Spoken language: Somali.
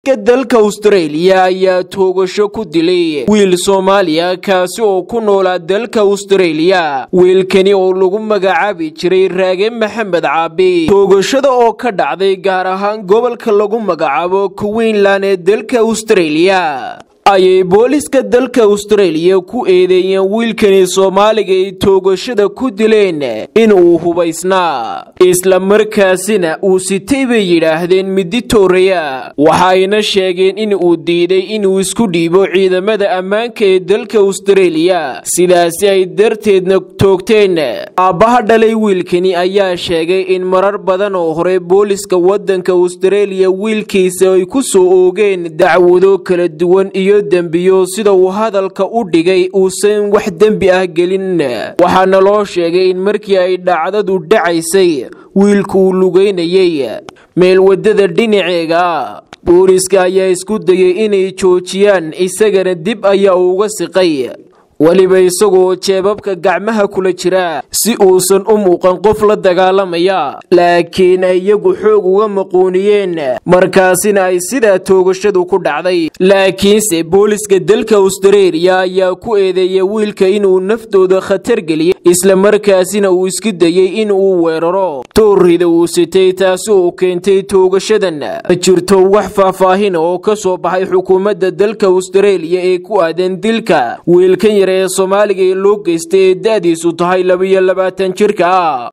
booliska dalka austareeliya ayaa toogasho ku dilay wiil soomaaliya kaasi oo ku noolaa dalka austareeliya wiilkani oo lagu magacaabi jiray raage maxamed caabi toogashada oo ka dhacday gaar ahaan gobolka lagu magacaabo queensland ee dalka austareeliya ayay booliska dalka austareeliya ku eedeeyeen wiilkani soomaaliga ay toogashada ku dileen inuu hubaysnaa isla markaasina uu sitay bay yidhaahdeen midi tooraya waxayna sheegeen in uu diiday inuu isku dhiibo ciidamada ammaanka ee dalka austareeliya sidaasi ay darteedna toogteen aabbaha dhalay wiilkani ayaa sheegay in marar badan oo hore booliska waddanka austareeliya wiilkiisa ay ku soo oogeen dacwado kala duwan iyo dembiyo sida uu hadalka u dhigay uusan wax dembi ah gelin waxaana loo sheegay in markii ay dhacdadu dhacaysay wiilku uu lugeynayay meel waddada dhinaceega booliska ayaa isku dayay inay joojiyaan isagana dib ayaa uga siqay weliba isagoo jeebabka gacmaha kula jira si uusan u muuqan qof la dagaalamaya laakiin ay iyagu xoog uga maquuniyeen markaasina ay sidaa toogashadu ku dhacday laakiinse booliska dalka austareeliya ayaa ku eedeeyay wiilka inuu naftooda khatar geliyay isla markaasina uu isku dayey in uu weeraro toorrida uu sitay taasi oo keentay toogashadan ma jirto wax faahfaahin oo ka soo baxay xukuumadda dalka austareeliya ee ku aadan dilka wiilkan yar ee soomaaliga ee loo geystay ee da-diisu tahay labiyo labaatan jirka ah